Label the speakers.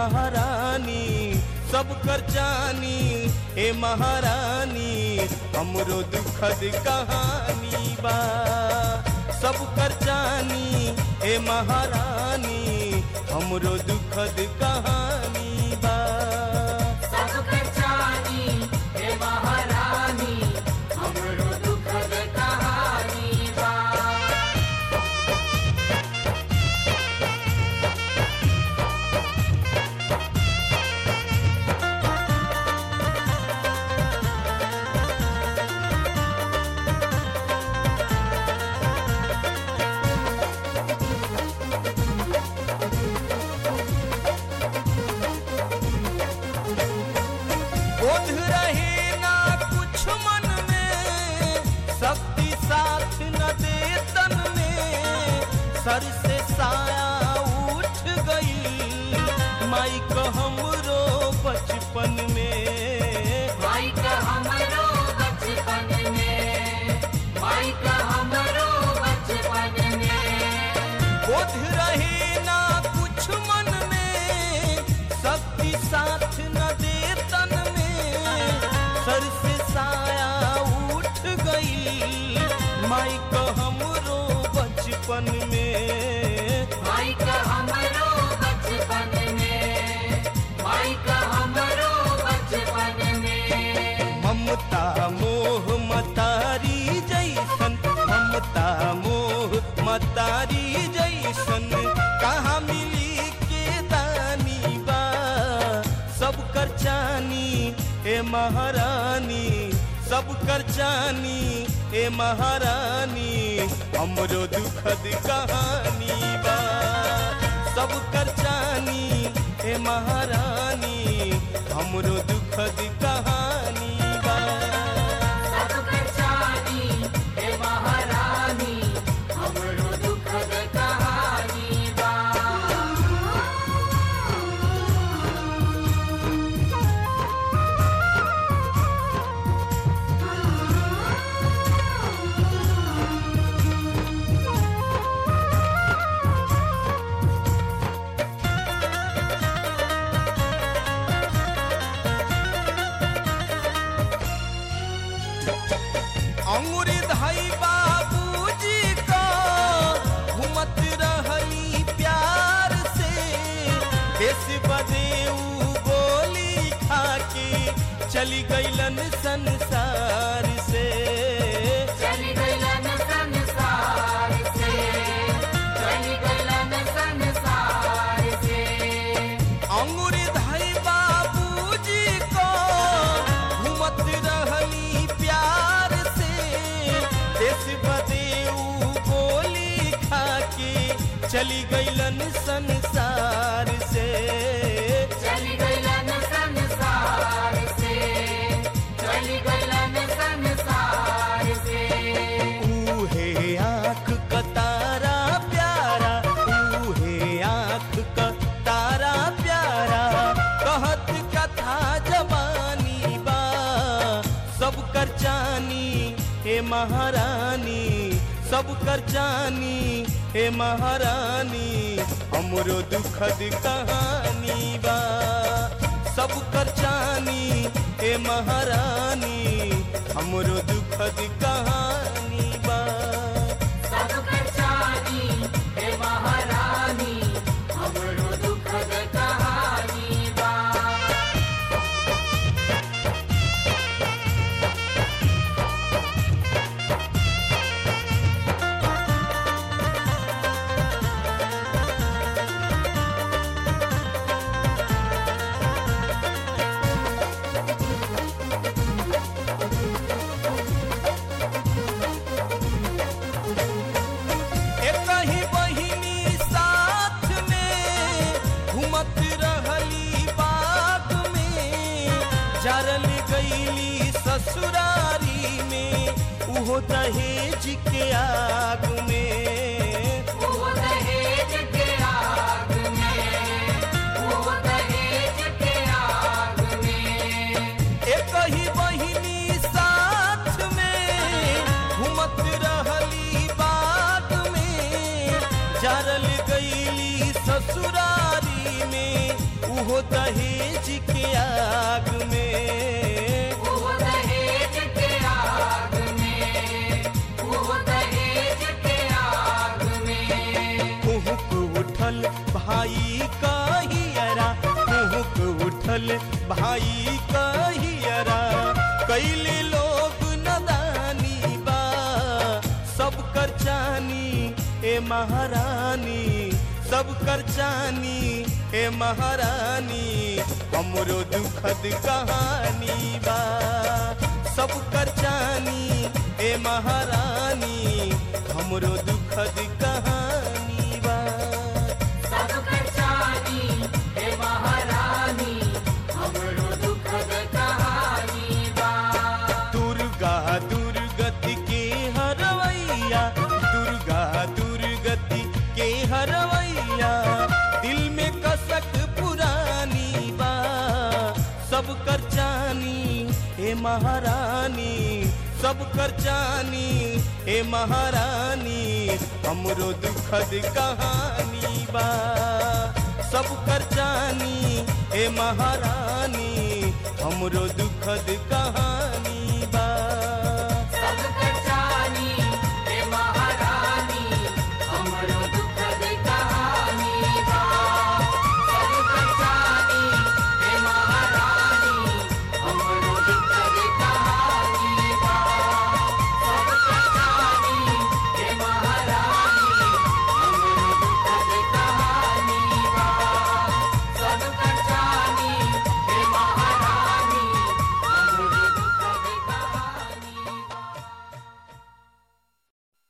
Speaker 1: महारानी सब कर जानी हे महारानी हमरो दुखद कहानी बा सब कर जानी हे महारानी हमरो दुखद कहानी बा
Speaker 2: सब कचानी हे महारानी हमरो दुखद कहानी बा
Speaker 1: बोध रहे ना कुछ मन में शक्ति साथ न दे तन में सर से साया उठ गई माई को हमरो बचपन में
Speaker 2: माई का हमरो बचपन में माई का हमरो बचपन में
Speaker 1: बोध रहे ना कुछ मन में शक्ति साथ न दे तन में सर से साया उठ गई माई को हमरो बचपन में
Speaker 2: माई का हमरो बचपन में माई का हमरो बचपन में
Speaker 1: ममता मोह मतारी जैसन ममता मोह मतारी जैसन कहाँ मिली के दानी बा सब कर जानी ए महारानी सब कर जानी ए महारानी हमरो दुखद कहानी बा सब कर जानी ए महारानी हमरो दुखद कहानी बा
Speaker 2: सब कचानी हे महारानी हमरो दुखद कहानी बा
Speaker 1: अंगुरी धाई बाबूजी का घूमत रहली प्यार से देश बदेऊ गोली खाके चली गईलन संसार से
Speaker 2: चली गईलन संसार से चली गईलन संसार से
Speaker 1: अंगुरी धाई बाबूजी को घूमत रहली प्यार से देश बदेऊ गोली खाके चली गईलन संसार से
Speaker 2: चली गईलन संसार से चली गईलन संसार से
Speaker 1: ऊहे आँख का तारा प्यारा ऊहे आँख का तारा प्यारा कहत कथा जवानी बा सब कर जानी हे महारानी सब कर जानी हे महारानी हमरो दुखद कहानी बा सब कर जानी हे महारानी हमरो दुखद कहानी बा
Speaker 2: सब कचानी हे महारानी हमरो दुखद कहानी बा
Speaker 1: एक ही बहिनी साथ में घूमत रहली बाग में जरल गईली ससुरारी में उहो दहेज के आग में
Speaker 2: वो दहेज के आग में वो दहेज के आग में
Speaker 1: एक ही बहिनी साथ में घूमत रहली बाग में जरल गईली ससुरारी में उहो दहेज के आग में
Speaker 2: वो दहेज के आग में वो दहेज के आग में
Speaker 1: कुहुक उठल भाई कहियरा कुहुक उठल भाई कहियरा कैले लोग नदानी बा सब कर चानी ए महारानी सब कर चानी ए महारानी हमरो दुखद कहानी बा सब कर चानी ए महारानी हमरो दुखद कहानी बा
Speaker 2: सब कचानी हे महारानी हमरो दुखद कहानी बा
Speaker 1: दुर्गा दुर्गति के हरवैया दुर्गा दुर्गति के हरवैया दिल में कसक पुरानी बा सब कर जानी हे महारानी सब कर जानी हे महारानी हमरो दुखद कहानी बा सब कर जानी हे महारानी हमरो दुखद कहानी बा